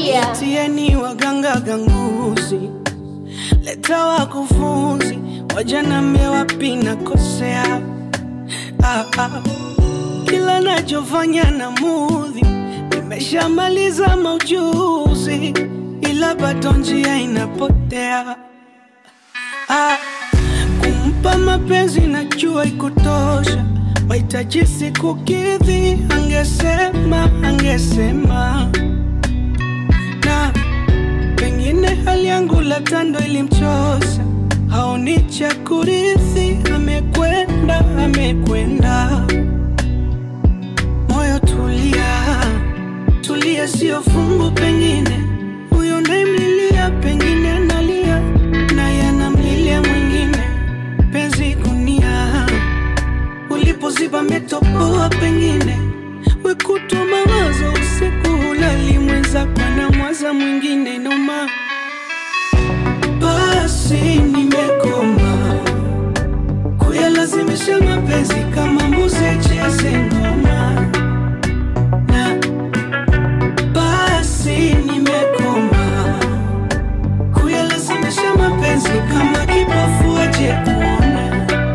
Tulia. Tieni waganga ganguzi, leta wakufunzi, wajanambia wapi nakosea. Ah, ah. Kila nachofanya na mudhi, nimeshamaliza maujuzi, ila bado njia inapotea. Ah, kumpa mapenzi najua ikutosha, wahitaji siku kidhi, angesema angesema na pengine hali yangu labda ndo ilimchosa, haoni cha kurithi, amekwenda amekwenda. Moyo tulia, tulia, sio fungu, pengine huyo naimlilia, pengine analia naye anamlilia mwingine. Penzi gunia, ulipoziba metopoa, pengine wekutwa mawazo usiku hulali, mwenzako anamwaza mwingine noma. Basi nimekoma kuyalazimisha mapenzi kama mbuzi cheze ngoma na basi nimekoma kuyalazimisha mapenzi kama kipofu aje kuona.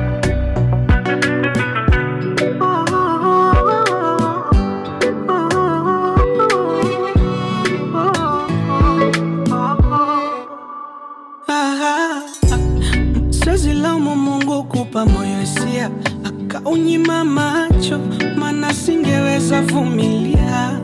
Ah, Siwezi laumu Mungu kupa moyo hisia akaunyima macho, maana singeweza vumilia.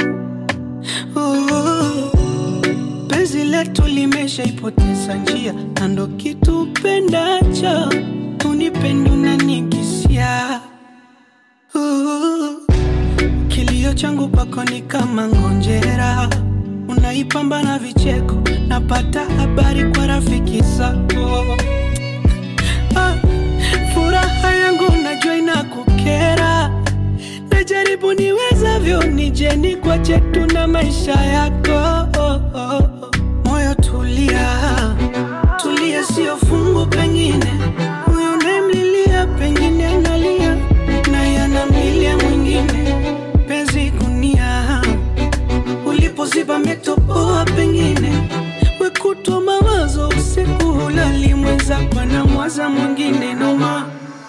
Oh, penzi letu limeshaipoteza njia, na ndo kitu upendacho unipende unanikisia. Oh, kilio changu kwako ni kama ngonjera, unaipamba na vicheko, napata habari kwa rafiki zako. Ah, furaha yangu najua inakukera, najaribu niwezavyo nije nikwache tu na maisha yako. Oh, oh, oh. Moyo tulia, tulia, sio fungu, pengine huyo unayemlilia, pengine analia naye anamlilia mwingine. Penzi gunia, ulipoziba metopoa, pengine wekutwa mawazo usiku hulali, mwenzako anamwaza mwingine noma.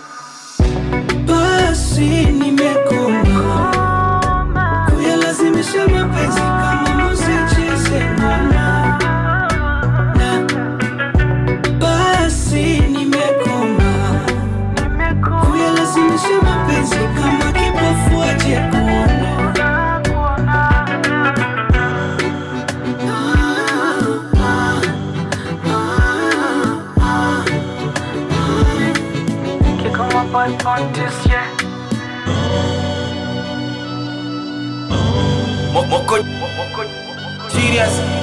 Basi nimekoma kuyalazimisha mapenzi kama mbuzi cheze ngoma, na basi nimekoma kuyalazimisha mapenzi kama kipofu aje kuona. Kick on my butt on this, yeah. Moko, moko, serious.